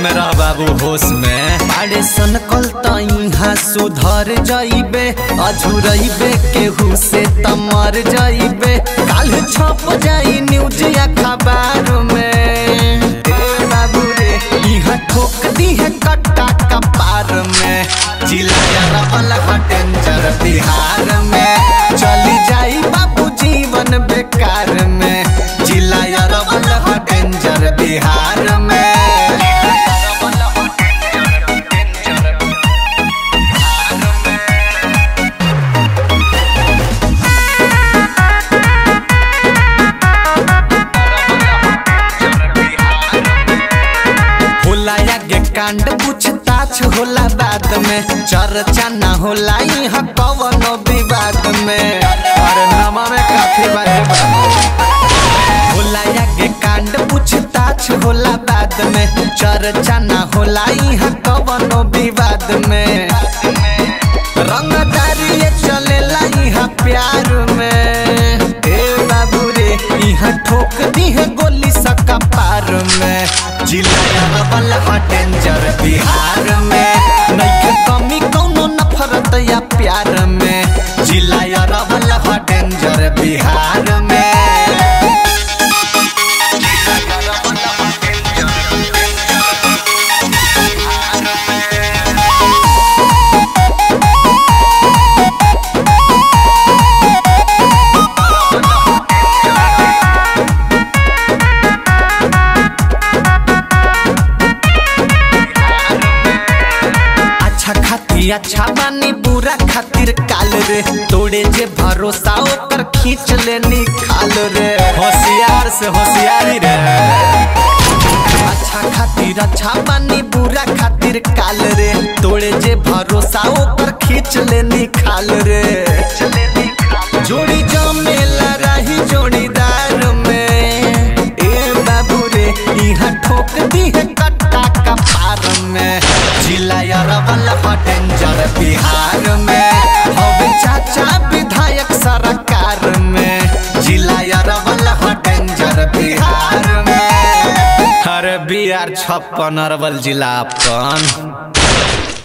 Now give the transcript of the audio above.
में रह बाबू होश में बाड़े सन कल तइहा सुधर जाइबे अझुरइबे केहू से तमर जाइबे काल छप जाई न्यूज या खबर में ए बाबू रे इहा ठोक दी है कट्टा कपार में चिल्लाया रबल डेंजर बिहार में चली जाई बाबू जीवन बेकार में चिल्लाया रबल डेंजर बिहार में होला आगे कांड पूछताछ होला बाद में चर्चा ना होला यहाँ कवनो विवाद में अरे नामा में काफी बारे होला आगे कांड पूछताछ होला बाद में चर्चा ना होला यहाँ कवनो विवाद में रंगदारी ये चलेला यहाँ प्यार में ए बाबू रे यहाँ ठोक दी है गोली सका पार में जिलाया रबल डेंजर बिहार में नइखे कमी कौनो नफरत या प्यार में जिलाया रबल डेंजर बिहार में अच्छा खातिर अच्छा बानी बुरा खातिर काल रे तोड़े जे भरोसा ओकर खींच ले निकाल रे होशियार से होशियारी रे अच्छा खातिर अच्छा बानी बुरा खातिर काल रे तोड़े जे भरोसा ओकर खींच ले निकाल रे जोड़ी जमेला रही जोड़ीदार में ए बाबू रे यहाँ ठोक दी है कट्टा कपार में जिलाया रबल डेंजर बिहार में हवे चाचा विधायक सरकार में जिलाया रबल डेंजर बिहार में अरे बी आर छप्पन अरवल जिला अपन